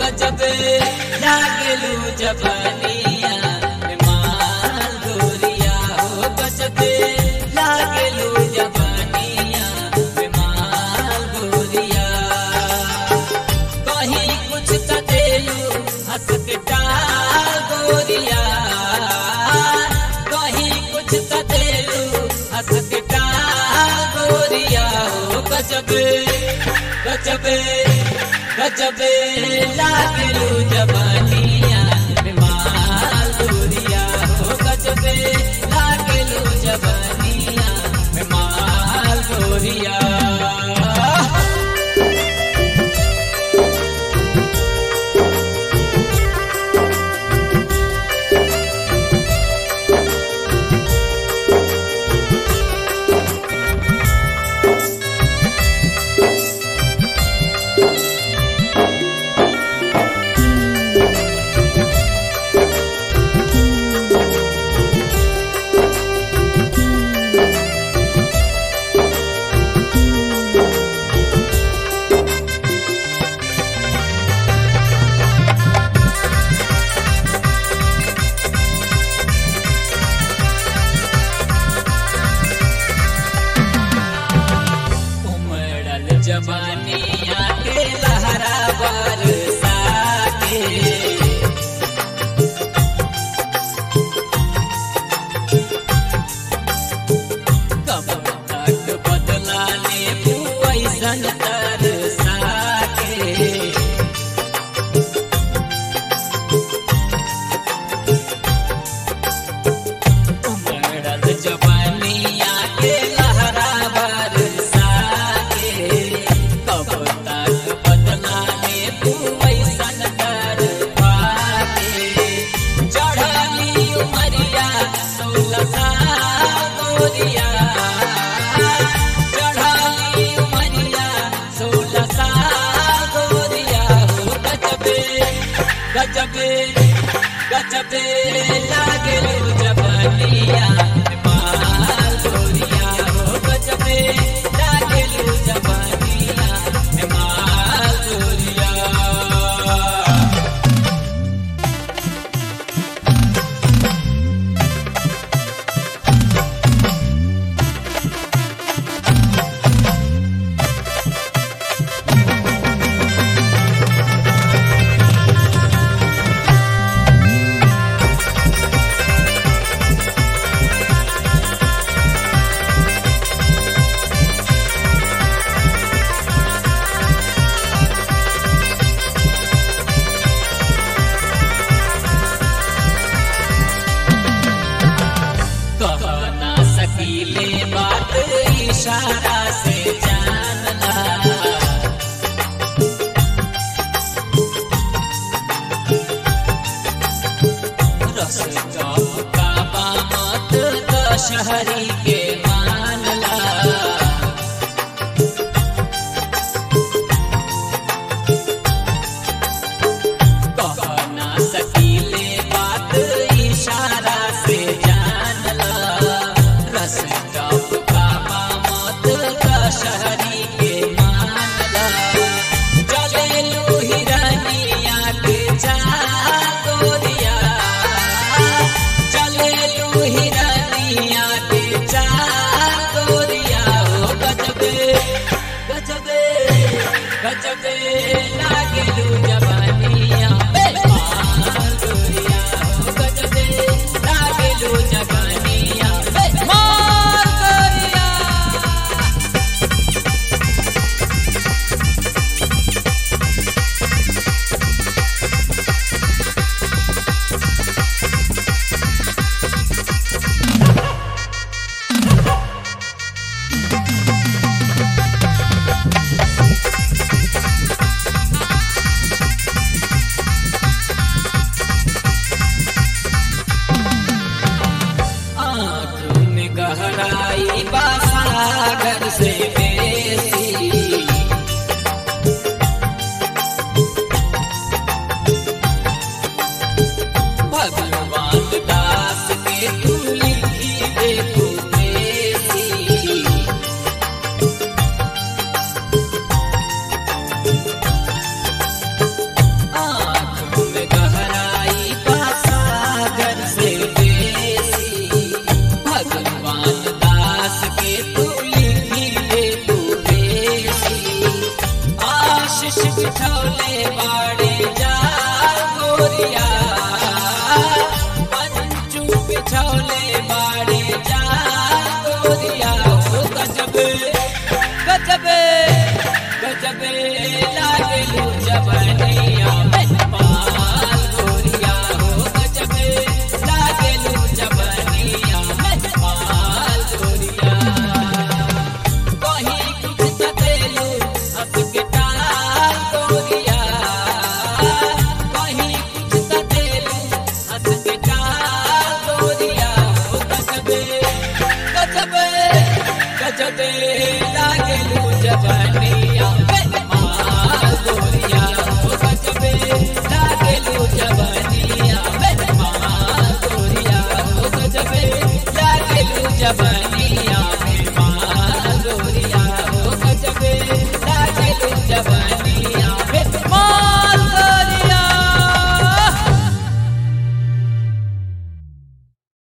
गजबे लागलू जबनिया माल गोरिया हो गजबे लागलू जबनिया माल गोरिया कहीं कुछ त देलू हंस के टाल गोरिया कहीं कुछ त देलू हंस के टाल गोरिया हो गजबे गजबे गजबे लागलू जबानिया बीमार गोरिया हो गजबे लागलू जबानिया बीमार गोरिया उमड़ल जवानिया के लहरा बरसा के कब तक बदला ले ऐसन तरसा के उमड़ल जवानिया के लहरा बरसा के कब तक बदला ले ऐसन कर पाके चढ़ली उमरिया सोलह साल गोरिया चढ़ली उमरिया सोलह साल गोरिया हो गजबे गजबे गजबे लागलू जबनिया माल गोरिया हो गजबे लागलू जबनिया माल गोरिया कह ना सकीले बात इशारा से जानला रस कब का बामत दशहरी के मानला कह ना सकीले बात इशारा से जानला रस कब का बामत दशहरी के मानला चलेलू हिरनिया के चाल गोरिया चलेलू हिरनिया के चाल गोरिया हो गजबे गजबे गजबे लागलू जवानिया माल गोरिया हो गजबे लागलू जवानिया माल गोरिया बिछौले बाड़े जा गोरिया